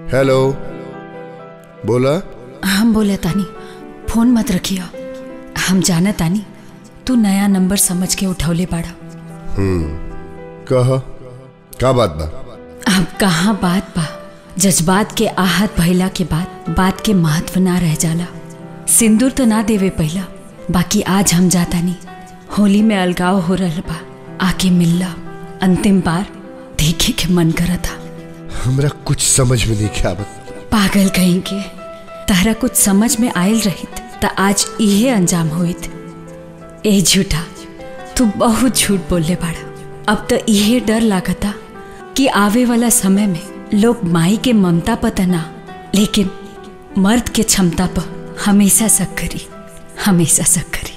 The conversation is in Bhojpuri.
हेलो बोला हम बोले तानी फोन मत रखियो हम जाना तानी तू नया नंबर समझ के उठौले बाड़ा कह का बात बा अब कहाँ बात बा जज्बात के आहत भइला के बाद बात के महत्व ना रह जाला सिंदूर तो ना देवे पहला बाकी आज हम जाता नहीं होली में अलगाव हो रहल बा आके मिलला अंतिम बार देखे के मन करा था हमरा कुछ समझ में नहीं के आवत पागल कहीं के तारा कुछ समझ में आयल रहित त आज इहे अंजाम होइत ए झूठा तू बहुत झूठ बोलले बाड़ा अब तो इहे डर लागता कि आवे वाला समय में लोग माई के ममता पता ना लेकिन मर्द के क्षमता पर हमेशा शक करी हमेशा शक करी